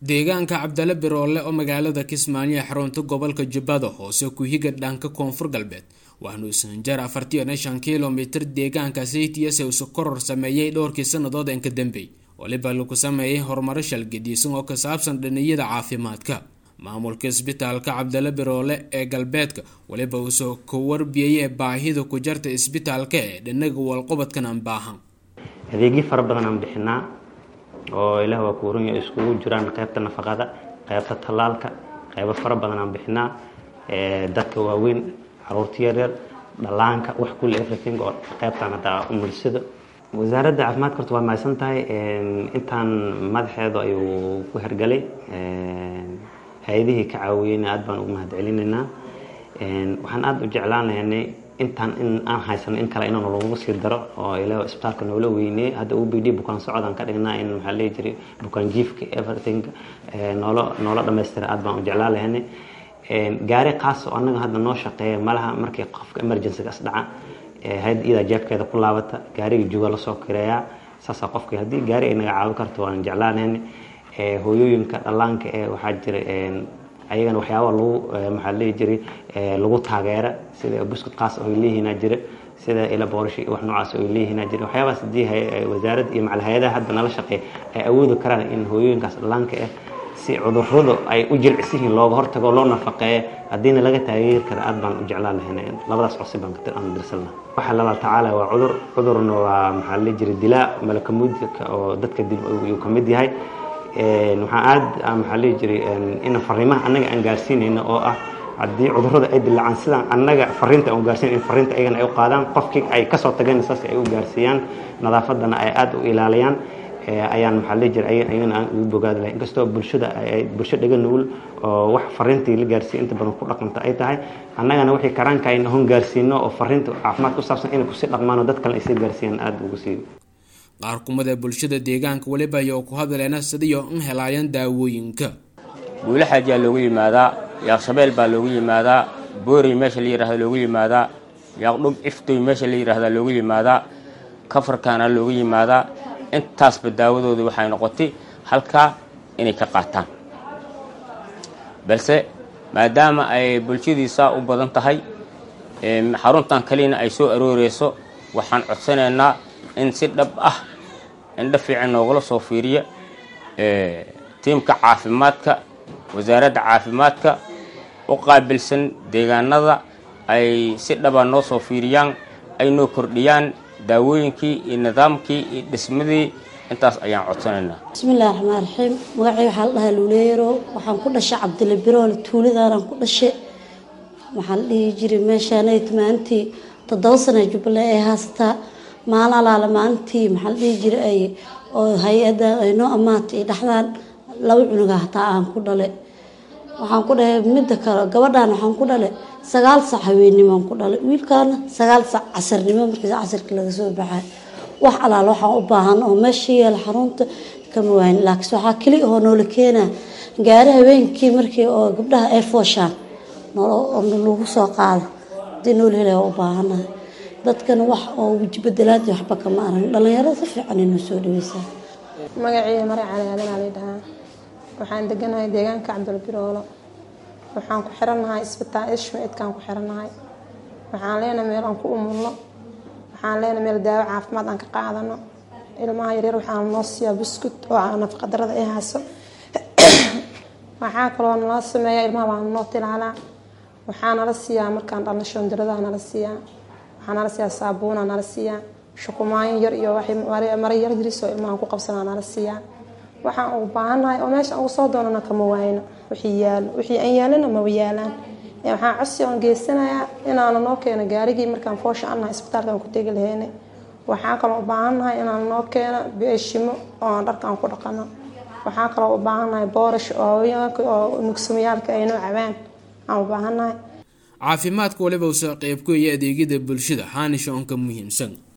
deegaanka cabdale biroole oo magaalada kismaayo ee xarunta gobolka jubbada hoose ku-higa dhanka koonfur galbeed waxaanu sanjar afartiyo shan kilomitir deegaanka cts usu koror sameeyey dhowrkii sannadood inka dambey waliba lagu sameeyay horumaro shalgadiisan oo ka saabsan dhaniyada caafimaadka maamulka isbitaalka cabdale biroole ee galbeedka waliba uusoo ka warbiyayee baahida ku jarta isbitaalka ee dhinaga walqubadkan aan baahan adeegyo fara badan aan bixinaa oo ilaah waa kuuranya iskugu jiraan qaybta nafaqada qaybta tallaalka qaybo fara badan aan bixinaa dadka waaweyn caruurta yaryar dhallaanka wax kulle everything oo qaybtaan hataa umulisada wasaaradda caafimaadka horta waa mahadsan tahay intaan madaxeedu ayuu ku hergalay hay-adihii ka caawiyeyna aad baan ugu mahad celinaynaa waxaan aada u jeclaan lahaynay intaan in aan haysano in kale inaan lagu sii daro oo ila isbitaalka noola weyney hadda u b d bukaan socodaan ka dhignaa in maxaa lehi jiray bukaan jiifka everything noola noola dhamaystira aad baan u jeclaan lahaynay gaari kaas oo annaga hadda noo shaqeeya malaha markii qofka emergencygaas dhaca hay-adda iyadaa jeebkeeda ku laabata gaariga juga lasoo kireeyaa saasaa qofkii haddii gaari ay naga caawin karto waan jeclaan lahaynay hooyooyinka dhallaanka ee waxaa jira ayagana waxyaaba lagu maxaa lehi jiray lagu taageera sida buskud qaas oo ay leeyihiinaa jira sida ila boorish iyo wax noocaas oo ay leeyihiinaa jira waxyaabaas haddii wasaaradda iyo macal hay-adaha hadda nala shaqeeya ay awoodi karaan in hooyooyinkaas dhallaanka ah si cudurradu ay u jilcisihiin looga hortago loo nafaqeeyo haddiina laga taageeri kara aad baan u jeclaan lahayn labadaas codsi baan aan dirsan lahaa waxa lala tacaala waa cudur cudurna waa maxaa lehi jiray dilaa malakamuudka oo dadka dib uu ka mid yahay waxaan aada maxaa lehi jiray in fariimaha annaga aan gaarsiinayno oo ah haddii cudurrada ay dilaacaan sidaan annaga fariinta aan gaarsiin in fariinta ayagana ay u qaadaan qofkii ay kasoo tageen saas ay u gaarsiiyaan nadaafadana ay aada u ilaaliyaan ayaan maxaa lehi jiray ayagana aan ugu bogaadi lahay inkastoo bulshada ay bulsho dhaga nugul oo wax fariintii la gaarsiiya inta badan ku dhaqanta ay tahay annagana wixii karaanka ayna hon gaarsiino oo fariinta caafimaad ku saabsan inay kusii dhaqmaan oo dad kale ay sii gaarsiiyaan aada ugu sii qaar kumid ee bulshada deegaanka weliba ayaa ku hadleena sidiyo in helaayaan daawooyinka buule xaajiyaa loogu yimaadaa yaaqshabeel baa loogu yimaadaa boorey meesha la yihahda loogu yimaadaa yaaqdhub iftoy meesha la yihahda loogu yimaadaa kafarkaana loogu yimaadaa intaasba daawadooda waxay noqotay halkaa inay ka qaataan balse maadaama ay bulshadiisaa u badan tahay xaruntan kalina ay soo arooreyso waxaan codsanaynaa in si dhab ah indha fiican noogala soo fiiriya tiimka caafimaadka wasaaradda caafimaadka u qaabilsan deegaanada ay si dhaba noo soo fiiriyaan ay noo kordhiyaan daawooyinkii iyo nidaamkii iyo dhismadii intaas ayaan codsanaynaa bismillahi raxmaan raxiim magacay waxaa la dhahaa luuleero waxaan ku dhashay cabdile biroole tuuladaanaan ku dhashay waxaa la dhihi jiray meeshaanayt maalintii toddoba sana jubbaland ay haasataa maalin alaala maalintii maxaa la dhihi jiray ay oo hay-adda ay noo ammaantay ay dhaxdaan laba cunuga hataa aan ku dhale waxaan ku dhahay midda kale gabadhaan waxaan ku dhale sagaal sac haweennimoan ku dhalay wiilkaana sagaal sac casarnimo markiis casarkii laga soo baxay wax alaal waxaan u baahan oo meesha yeela xarunta kama waayn laakiin waxaa keli oo noola keenaa gaari habeenkii markii oo gabdhaha ay fooshaan lagu soo qaado hadii noola helaya u baahanahay dadkana wax oo wejibedelaad waxba kama arag dhalinyarada si fiican inoo soo dhaweysaa magaciiya mare cali aadanaa lay dhahaa waxaan deganahay deegaanka cabdulbiroolo waxaan ku xirannahay isbitaal ishmaidkaan ku xirannahay waxaan leenahay meel aan ku umulno waxaan leenahay meel daawo caafimaad aan ka qaadano ilmaha yaryar waxaan noo siiyaa buskut oo nafaqadarada ay hayso waxaa kaloo nala sameeya ilmaha baa noo tilaalaa waxaa nala siiyaa markaan dhalno shoondarada nala siiyaa waxaa nala siiyaa saabuuna nala siiyaa shukumaayo yar iyo mara yar yarisoo ilmahan ku qabsanaa nala siiyaa waxaan ugu baahannahay oo meesha ugu soo doonana kama waayno wixii yaalo wixii aan yaalana maba yaalaan waxaan codsi oon geysanayaa inaana noo keeno gaarigii markaan foosha annahay isbitaalkaan ku tegi lahaynay waxaa kaloo u baahannahay inaan noo keeno beeshimo oo dharkaan ku dhaqano waxaa kaloo u baahannahay boorish oo haweenka oo nugsamayaalka ay noo cabaan aan u baahannahay caafimaadka waliba usa qeyb ku iyo adeegyada bulshada xaanisha onka muhiimsan